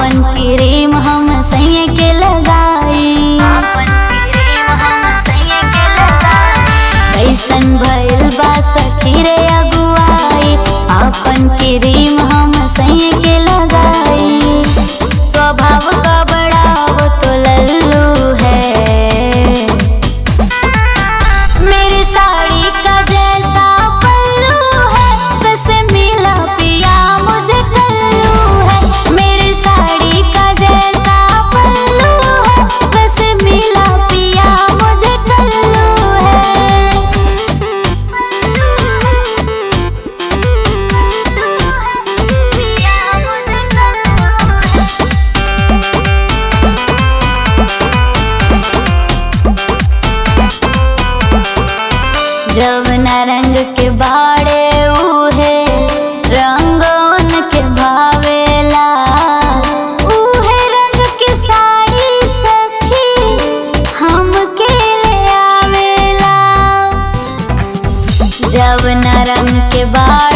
आपन क्रीम हम सैया के लगाई आपन क्रीम हम सैया के लगाई कैसन भइल बा सखी रे अगुआई आपन क्रीम हम सैया के लगाई स्वभाव का बड़ा वो तो लल्लू है मेरी साड़ी का जैसा पल्लू है वैसे मिला पिया मुझे कल्लू है मेरी साड़ी का जैसा पल्लू है वैसे मिला पिया मुझे कल्लू है पिया मुझे कल्लू है जवना रंग के बाड़े उहे रंग उनके भावेला उहे रंग के साड़ी सखी हमके ले आवेला जवना रंग के बाड़े